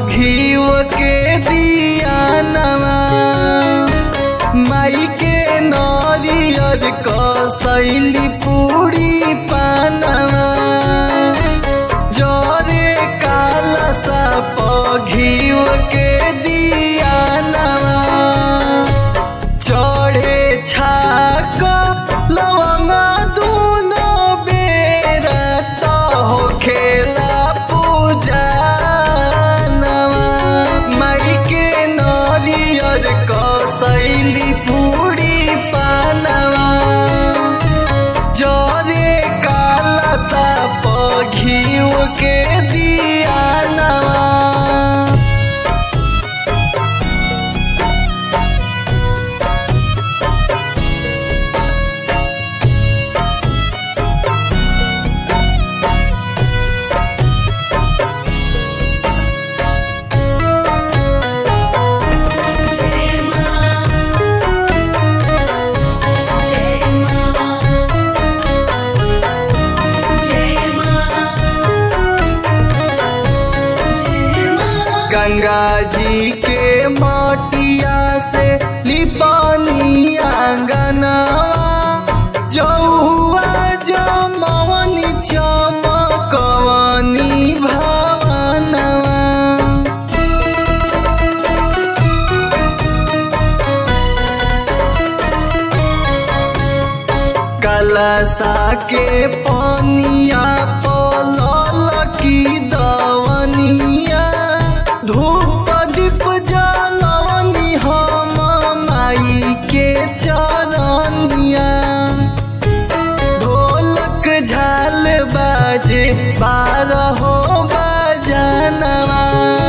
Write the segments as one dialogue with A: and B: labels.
A: घीव के दिया नवा माई के नरियर कसैली पूरी पानवा जरे काला साप घीव के दिया नवा चढ़े छाक लवंग दूनो बेरा त हो खेला पूजा नवा माई के नरियर कसैली पूरी पानवा जरे काला साप घीव के दिया नवा
B: जय मां जय मां जय मां जय मां
A: गंगा जी के माटिया से लिपानी आंगनवा जौआ जमवनी चमकवनी भवनवा कलसा के पनिया पलल की दवनिया धूप दीप जलवनी हम माई के चरनिया ढोलक झाल बाजे बारहो बजनवा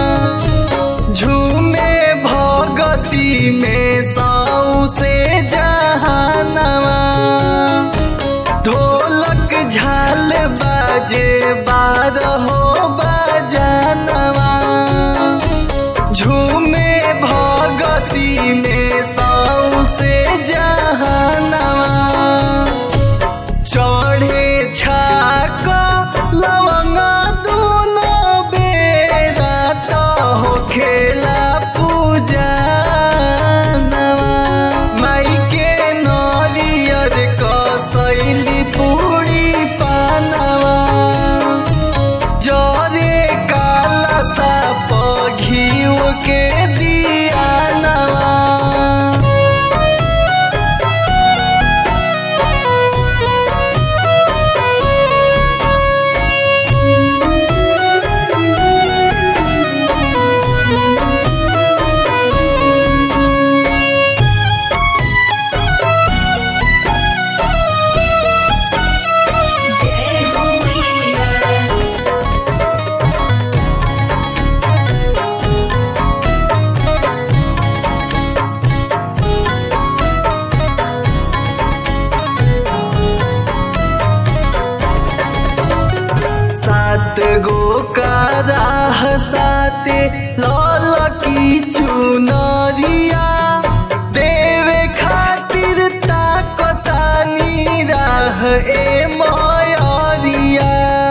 A: झूमे भगती में सौ से जहानवा ढोलक झाल बाजे बारहो बजनवा झूमे भगती में सौ से जहानवा चढ़े छाक लवंग दूनो बेरा त हो खेला पूजा नवा माई के नरियर कसैली पूरी पानवा जरे काला साप घीव के दिया नवा
B: जय हो मैया
A: सात गो का राह साते लाल की चुनरिया देवे खातिर ताकतानी राह ए मयरिया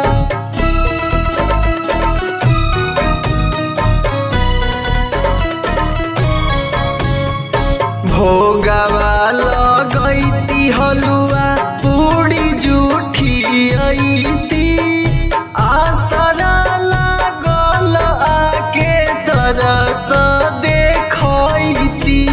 A: भोगवा लगैती हलुआ पूरी जूठी ऐती आसरा लागल आके तरस देखैती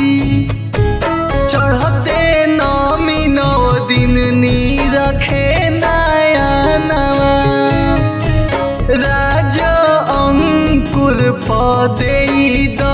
A: चढ़ते नमी नौ दिन नी रखे नया नवा राज अंकुर पदे